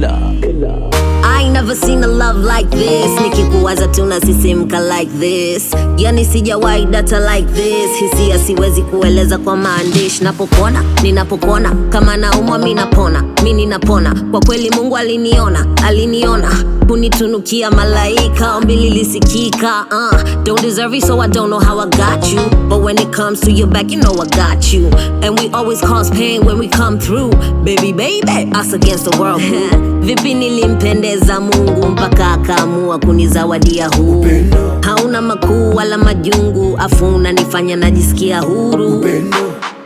I ain't never seen a love like this nikikuwaza tunasisimka like this yani sijawahi data like this hisia siwezi kueleza kwa maandishi napopona ninapopona kama naumwa mi napona mi ninapona kwa kweli mungu aliniona aliniona kunitunukia malaika ombi lilisikika uh, don't deserve it so i don't know how i got you but when it comes to your back you know i got you and we always cause pain when we come through baby baby us against the world vipi nilimpendeza mungu mpaka akaamua kunizawadia huu hauna makuu wala majungu afu unanifanya najisikia huru Upendo.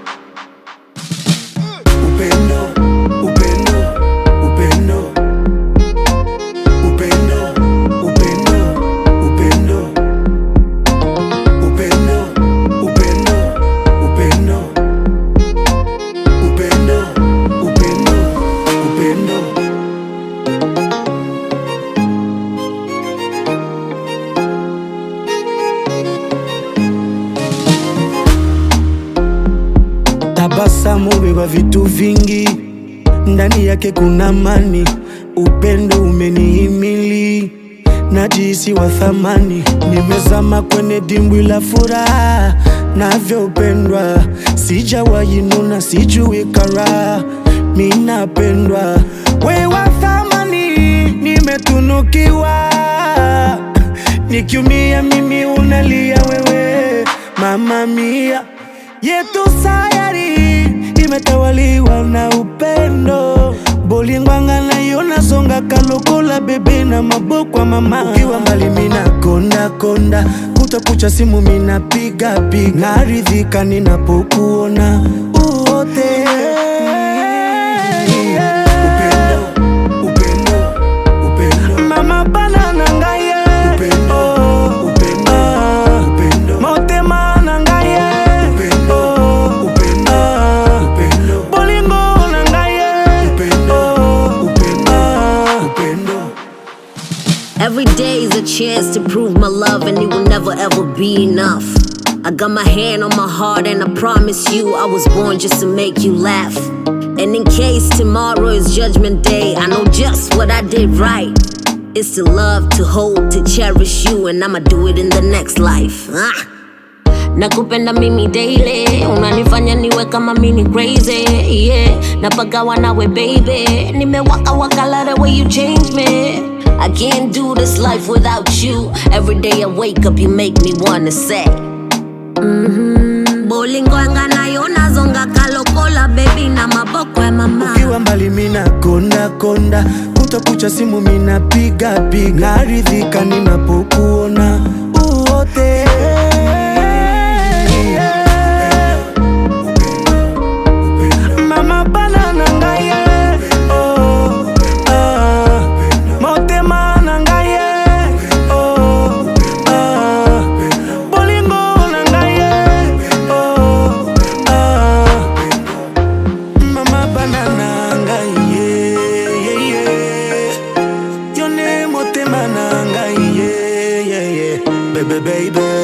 Upendo. Upendo. Upendo. Upendo. Upendo. Upendo. Upendo. Upendo. Upendo. Upendo. Upendo. Upendo. Tabasamu beba vitu vingi, ndani yake kuna amani. Upendo umenihimili, najihisi wa thamani. Nimezama kwenye dimbwi la furaha, navyopendwa. Sijawahi nuna, sijui karaha, mi napendwa. We wa thamani, nimetunukiwa. Nikiumia mimi unalia wewe, mama mia yetu sayari imetawaliwa na upendo bolingwanga nayo nazonga kalokola bebe na maboko ya mama ukiwa mbali mina konda konda kutakucha simu mina piga piga naridhika ninapokuona uote upendo, upendo, upendo. mama bana na ngai ye. Oh, ah, motema na ngai ye. Oh, ah, bolingo na ngai ye. Oh, ah, Every day is a chance to prove my love, and it will never ever be enough. I got my hand on my heart, and I promise you, I was born just to make you laugh. And in case tomorrow is judgment day, I know just what I did right. It's to love, to hold, to cherish you, and I'ma do it in the next life. Ah. nakupenda mimi daily unanifanya niwe kama mini crazy yeah napagawa nawe baby nimewaka waka love the way you change me I can't do this life without you every day I wake up you make me wanna say mm-hmm. bolingwanga nayo nazonga kalokola baby na maboko ya mama ukiwa mbali mina konda konda kutakucha simu mina piga piga naridhika ninapokuona uote mama bana na ngai ye. Oh, ah, motema na ngai ye. Oh, ah, bolingo na ngai ye. Oh, ah, Mama banana ngai ye ye ye Yone motema na ngai ye ye ye Baby baby